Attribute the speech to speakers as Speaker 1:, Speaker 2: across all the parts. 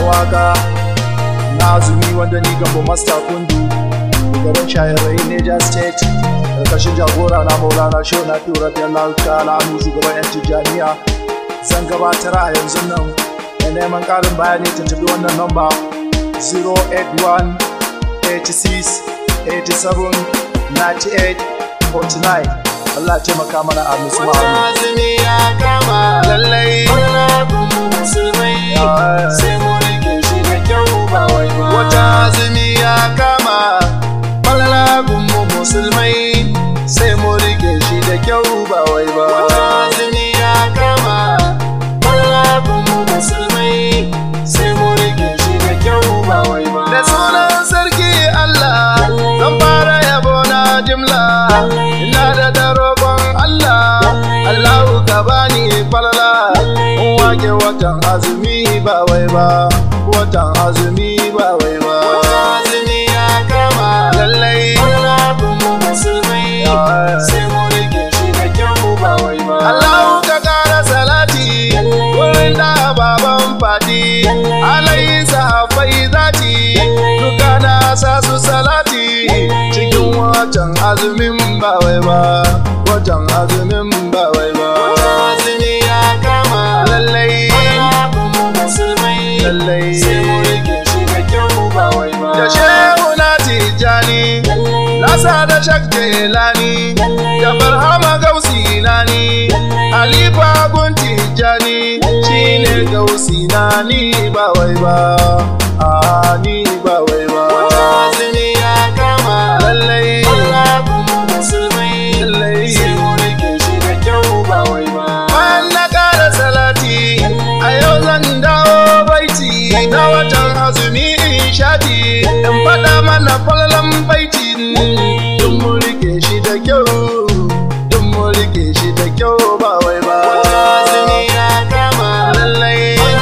Speaker 1: waka na azumi wanda ni gambo master kundu shugaban shahararrai Niger State karkashin jagora na Maulana Shehu na Fiye Rabiyallahu ta'ala anu shugaban yan Tijjaniya zan gabatar a yanzu nan da neman ƙarin bayani tuntubi wannan namba 081 86 87 98 49 Allah taimaka mana a musu ma'amu.
Speaker 2: azumi ya kama lallai musulmai sai mu rike shi da kyau ba wai ba wata azumi ya kama falalagun mu musulmai sai mu rike shi da kyau ba wai ba wata azumi ya kama falalagun mu musulmai sai mu rike shi da kyau ba wai ba da sunan sarki Allah zan fara yabo na jimla ina da darobon Allah Allahu ka bani falala in wake watan azumi ba wai ba watan azumi ba wai ba azumi ya kama lallai musulmai sai mu rike shi da kyau ba wai ba Allahu ka kara salati wurin da baban fadi alayhi sahafai zati duka na sa su salati cikin watan azumin ba wai ba watan azumin ba wai ba azumi ya kama lallai musulmai lallai sai mu rike shi da kyau ba wai ba da shehu na tijani nasa da shak jelani da barhama gausi nani halifa gun tijani shine gausi nani ba wai ba a ni ba wai ba azumi ya kama lallai musulmai lallai sai mu rike shi da kyau ba wai ba bayan na kara salati a yau zan dawo baiti na watan azumi in shati in faɗa mana falalan baiti dun mu rike shi da kyau dun mu rike shi da kyau ba wai ba azumi ya kama lallai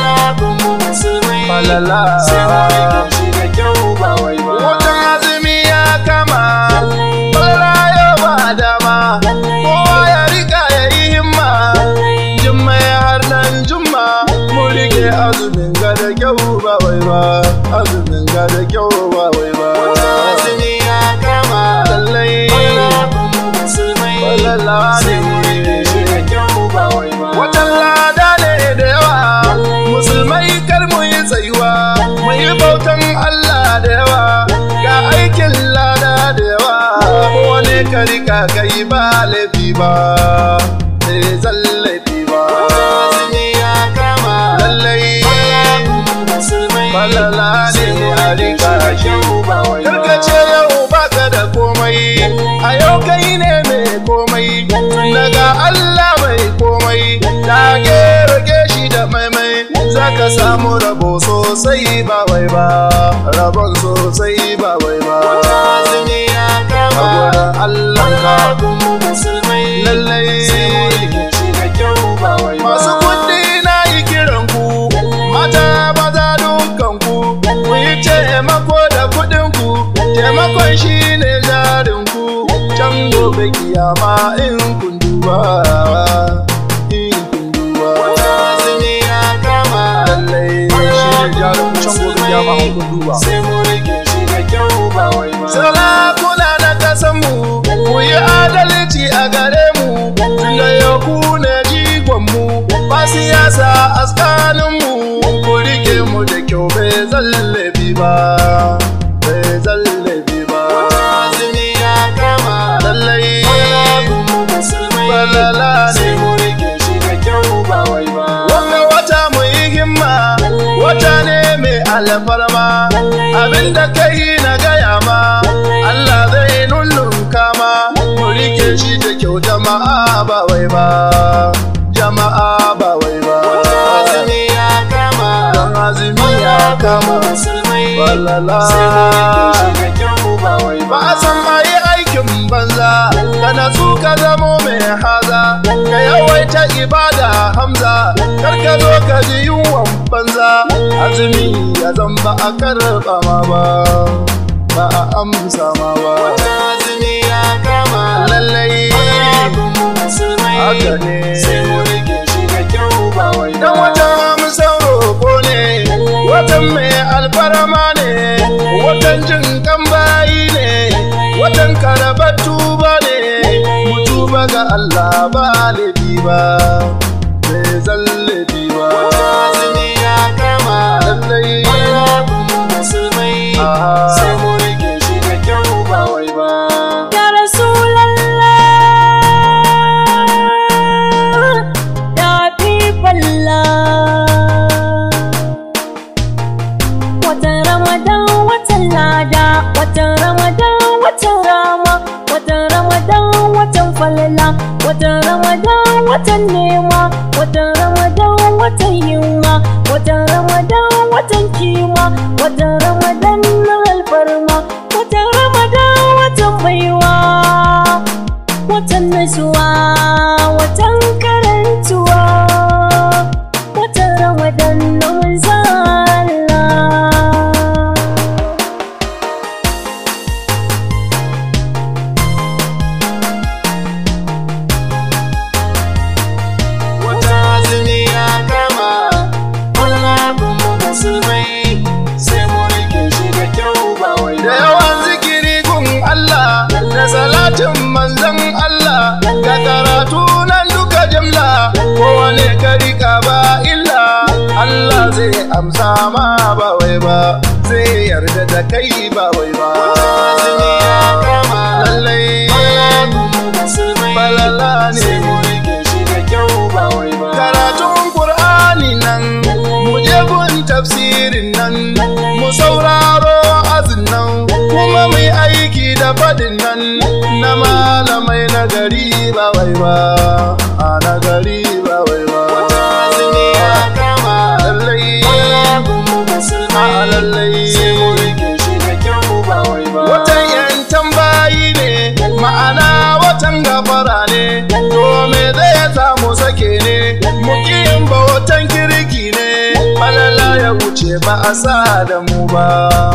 Speaker 2: falala sai mu rike shi da kyau ba wai ba watan azumi ya kama falala yau ba dama kowa ya rika ya yi himma jimma ya har nan jumma mu rike azumin ga da kyau ba wai ba azumin ga da kyau ba wai ba azumi ya kama lallai falala ne mu rike shi da kyau ba wai ba watan lada ne da yawa musulmai kar mu yi tsayuwa mu yi bautan Allah da yawa ga aikin lada da yawa wani karika kai ba laifi ba sai zan laifi ba azumi ya kama lallai falala ne a rika shi karkace yau baka da komai a yau kai ne mai komai daga Allah mai komai dage rage shi da maimai zaka samu rabo sosai ba wai ba rabon sosai ba wai ba azumi ya kama Allah ka lallai masu kuɗi na yi kiran ku mata maza dukkan ku ku yi taimako da kuɗin ku taimakon shi ne jarin ku can gobe kiyama in kun duba in kun duba azumi ya kama lallai shi ne jarin ku can gobe kiyama in kun duba sai mu rike shi da kyau ba wai ba sarakuna na kasan mu mu yi adalci a gare mu tunda yau ku ne jigon mu ba siyasa a tsakanin mu ku rike mu da kyau bai zallabi ba bai zallabi ba azumi ya kama lallai falala ne mu rike shi da kyau ba wai ba wanga wata mu yi himma wata ne mai alfarma abinda kai na gaya ma Allah zai nunnunka ma mu rike shi da kyau jama'a ba wai ba jama'a ba wai ba azumi ya kama dan azumi ya kama walala ba a san ayi aikin banza kana su ka zamo mai haza ka yawaita ibada hamza kar ka zo ka ji yunwan banza azumi ya zan ba a karɓa ma ba ba a amsa ma ba azumi ya kama lallai haka ne dan wata amsan roƙo ne watan mai
Speaker 1: ga Allah ba laifi ba bai zan laifi ba
Speaker 2: azumi ya kama
Speaker 1: lallai
Speaker 2: Malabun musulmai
Speaker 1: Ah.
Speaker 2: sai mu rike shi da kyau ba wai ba.
Speaker 3: Ya Rasulallah ya Habiballah Watan Ramadan watan lada watan Ramadan watan rama watan Ramadan watan falala watan Ramadan watan nema watan Ramadan watan yunwa watan Ramadan watan kima watan Ramadan na alfarma watan Ramadan watan baiwa watan nasuwa watan karantuwa watan Ramadan na manzan Allah
Speaker 2: Wata azumi ya kama Malabun musulmai sai mu rike shi da kyau ba wai
Speaker 1: da
Speaker 2: ba.
Speaker 1: yawan zikiri gun Allah da salatin manzon Allah ga karatu nan duka jimla kowane karika ba illa Allah zai amsa ma ba wai ba zai yarda da kai ba wai ba
Speaker 2: azumi ya kama
Speaker 1: lallai
Speaker 2: Malabun musulmai
Speaker 1: falala ne
Speaker 2: sai mu rike shi da kyau ba wai ba.
Speaker 1: karatun Qur'ani nan mu je gun tafsirin nan mu sauraro azin nan kuma mu yi aiki da fadin nan na malamai na gari ba wai ba a na gari ba wai ba
Speaker 2: azumi ya kama
Speaker 1: lallai
Speaker 2: Malabun musulmai
Speaker 1: a lallai
Speaker 2: sai mu rike shi da kyau ba wai ba.
Speaker 1: watan yan tambayi ne ma'ana watan gafara ne to me zai samu sake ne mukiyin ba watan kirki ne falala ya wuce ba a sa da mu ba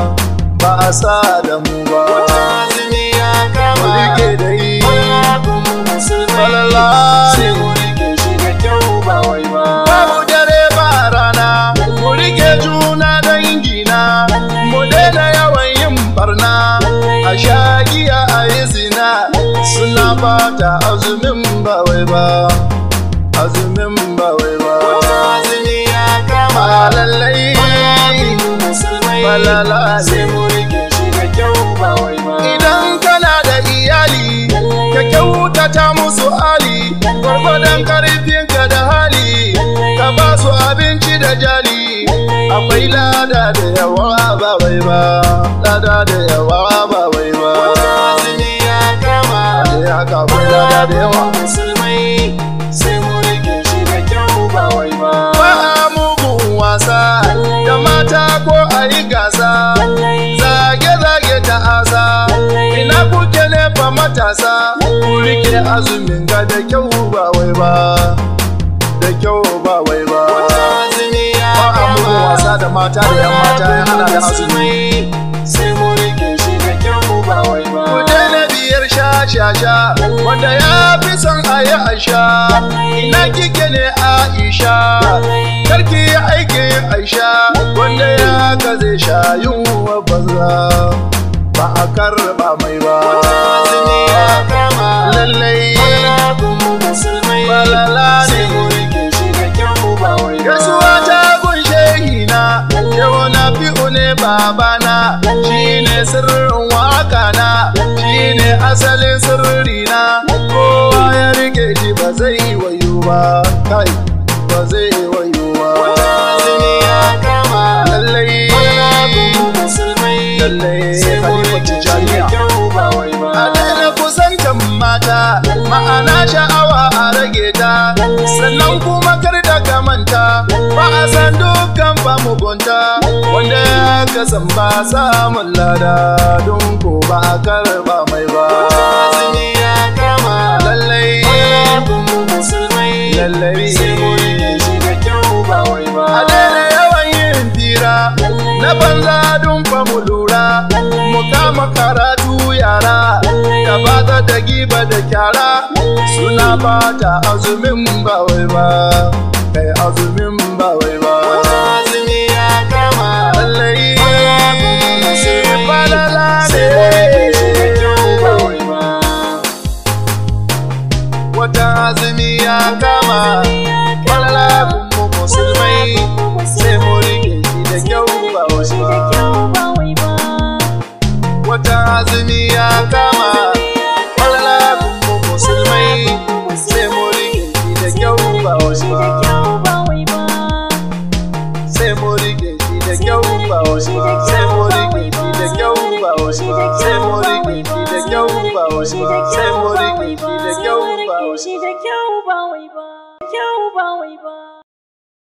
Speaker 1: ba a sa da mu ba
Speaker 2: azumi ya
Speaker 1: mu
Speaker 2: kama
Speaker 1: rike da yi
Speaker 2: Malabun musulmai
Speaker 1: falala
Speaker 2: sai
Speaker 1: ne
Speaker 2: mu rike shi da kyau ba wai ba.
Speaker 1: babu dare ba rana mu rike juna dangina mu daina yawan yin barna a sha giya a yi zina suna fata azumin ba wai ba azumin ba wai ba
Speaker 2: azumi ya kama
Speaker 1: a lallai
Speaker 2: Malabun musulmai
Speaker 1: falala
Speaker 2: sai
Speaker 1: ne
Speaker 2: mu rike shi da kyau ba wai ba.
Speaker 1: idan kana da iyali ka kyautata musu hali gwargwadon karfinka da hali ka ba su abinci da jali akwai lada da yawa ba wai ba lada da yawa ba wai ba
Speaker 2: azumi ya kama
Speaker 1: da haka akwai lada da yawa
Speaker 2: musulmai sai mu rike shi da kyau ba wai ba.
Speaker 1: ba a mugun wasa da mata ko a yi gasa zage-zage ta asa ina kuke ne fa matasa ku rike azumin ga da kyau ba wai ba da kyau ba wai ba
Speaker 2: azumi ya
Speaker 1: ba a mugun
Speaker 2: kama
Speaker 1: wasa da mata da yan mata ya hana da azumi
Speaker 2: sai mu rike shi da kyau ba wai ba.
Speaker 1: ku daina biyar sha-sha-sha wanda ya fi son a yi aisha ina kike ne aisha karki yi aikin aisha wanda ya ka zai sha yunwa banza ba a karba mai ba
Speaker 2: azumi ya kama
Speaker 1: lallai
Speaker 2: Malabun musulmai
Speaker 1: falala
Speaker 2: sai mu
Speaker 1: ne
Speaker 2: rike shi da kyau ba wai ba.
Speaker 1: Gasuwa ta gun shehina, yau na fi'u ne babana, shi ne sirrin waka na, shi ne asalin sirrina, kowa ya rike shi ba zai wayo ba, kai, ba zai wayo ba.
Speaker 2: azumi ya kama
Speaker 1: Lallai,
Speaker 2: Malabun musulmai
Speaker 1: lallai,
Speaker 2: sai mu
Speaker 1: Khalifa
Speaker 2: rike shi da
Speaker 1: Tijjaniya.
Speaker 2: kyau ba wai ba.
Speaker 1: A daina kusantan mata, ma'ana sha'awa a rage ta, sannan kuma kar da ka manta, ba a san dukkan ba mugunta, wanda ya kasan ba samun lada, don ko ba a karba mai ba.
Speaker 2: azumi ya kama
Speaker 1: Lallai,
Speaker 2: Malabun musulmai
Speaker 1: lallai,
Speaker 2: sai mu rike shi da kyau ba wai ba.
Speaker 1: a daina yawan yin fira, na banza don fa mu lura, mu kama karatu yara, da bata da giba da kyara, suna bata azumin ba wai ba, kai azumin ba wai ba.
Speaker 2: azumi ya kama
Speaker 1: Lallai,
Speaker 2: musulmai
Speaker 1: falala
Speaker 2: sai mu rike shi da kyau ba
Speaker 1: ne.
Speaker 2: wai ba. wata azumi ya kama falala gunmu musulmai sai mu rike shi da kyau ba wai ba wata azumi ya kama falala gunmu musulmai sai mu rike shi da kyau ba wai ba sai mu rike shi da kyau ba wai ba sai mu rike shi da kyau ba wai ba sai mu rike shi da kyau ba wai ba sai mu rike shi da kyau ba wai ba
Speaker 3: shi da kyau ba wai ba kyau ba wai ba